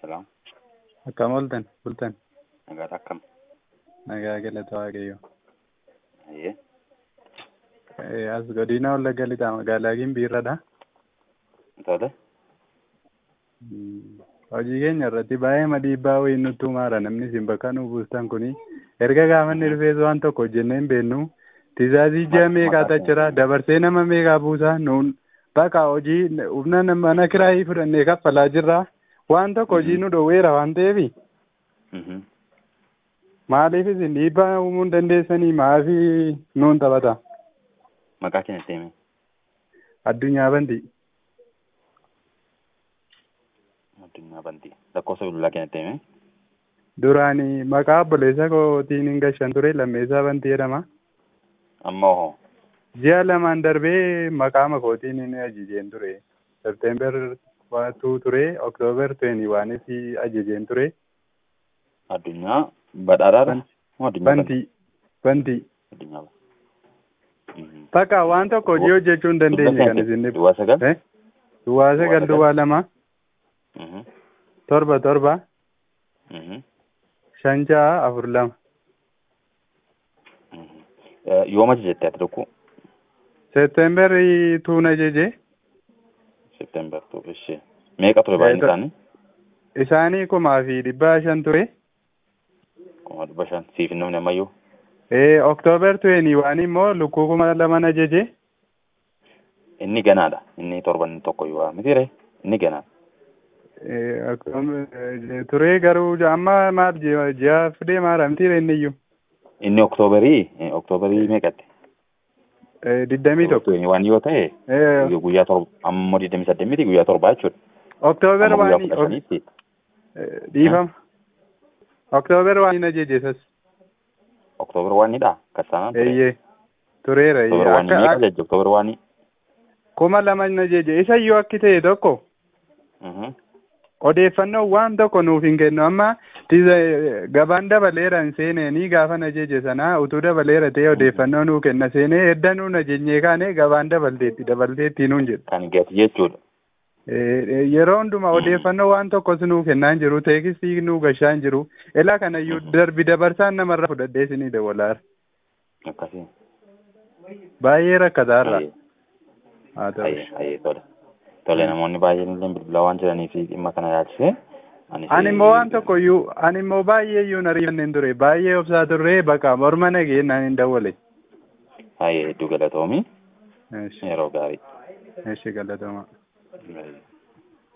Salaam. Akkam ooltan bultan Nagaadha akkam? nagaa galata waaqayyo. Ayyee. Eh, As godina Wallagga lixaa magaalaa Gimbiirradha. Tole. Mm, Hojii keenya irratti baay'ee dhiibbaa wayii nutti himaara namni isin bakka nu buustan kuni erga gaafanni dhufees waan tokko hojjennee hin beeknu tiizaazii ji'a meeqaa achira dabarsee nama meeqaa buusa nuun bakka hojii humna nama- mana kiraayii fudhannee kaffalaa jirra waan tokko hojii nu dhowweera waan ta'eefi Mhm. maaliif isin dhiibbaa uumuu hin dandeessanii maafi nuun taphata Maqaa keenya itti himi. addunyaa bantii Addunyaa Bantii. Lakkoofsa bilbilaa keenya itti himi. duraani maqaa obboleessa kootiin hin gashan ture lammeessaa bantii jedhama Amma hoo. ji'a lamaan darbee maqaa makootiin hin ajajeen ture september tuu ture oktoober tuweni waanis ajajeen ture Addunyaa badhaadhaadha. Moo addunyaa bantii bantii Addunyaa Bantii. Mhm. takka waan tokko hojii hojjechuu hin dandeenye kan isin Duwwaa sagal. Eh? duwwaa sagal duwwaa lama Mhm. torba torba Mhm. shan ja'a afur lama Mhm. Eh, Yooma jette ati tokko september tuun ajaje September tokko ishee. Meeqa ture baay'inni Eh, isaanii? isaanii kumaa fi dhibbaa shan ture Kuma dhibba shan. Siif hin namni ammayyuu. Eh, oktoober tuweni waan immoo lukkuu kuma laman ajaje Inni ganaadha. Inni torban tokko yoo mitiire. Inni ganaadha. Eh, akkum- eh, ture garuu amma maal ji'a ji'a fidee maara mitiire inni iyyuu Inni oktooberii. eh, Oktooberii meeqatti? Eh, digdamii tokko waan yoo ta'e Eh, guyyaa torba amma digdamii saddeet miti guyyaa torbaa jechuudha. oktoober Amma guyyaa waan kudha shaniitti eh, dhiifama oktoober waan hin ajaje sas oktoober waanidha kassaanaan ture. eeyyee tureera Oktoober eeyyee. waanii akka meeqa akka- jajja oktoober waanii. kuma lama hin ajaje isa iyyuu akki ta'e tokko Mhm. odeeffannoo waan tokko nuuf hin kennu amma tiza- gabaan dabaleera hin seeneenii gaafan ajaje sana utuu dabaleera ta'e odeeffannoo nuu kenna seenee edda nuun ajajnee kaane gabaan dabalteetti dabalteetti nuun jedhu Kan gati jechuudha. Eh, eh, yeroo hundumaa odeeffannoo waan tokkos nuu kennaa hin jiru teekistii nuu gashaa hin jiru elaa kanayyuu darbi dabarsaan namarra fudhadhee isinii dawalaara Akkasii. baay'ee rakkataarra Ayyee haa ta'u ayyee ayyee tole. Tole namoonni baay'een illee bilbilaa waan jiranii fi dhimma kana yaalchise. anis- ani immoo waan tokko iyyuu ani immoo baay'ee iyyuu hin ariifanneen ture baay'ee obsaa turre bakka morma nagee naan hin dawwale Ayyee hedduu galatoomii Eesh, yeroo gaarii. eesh galatoomaa Ayyee.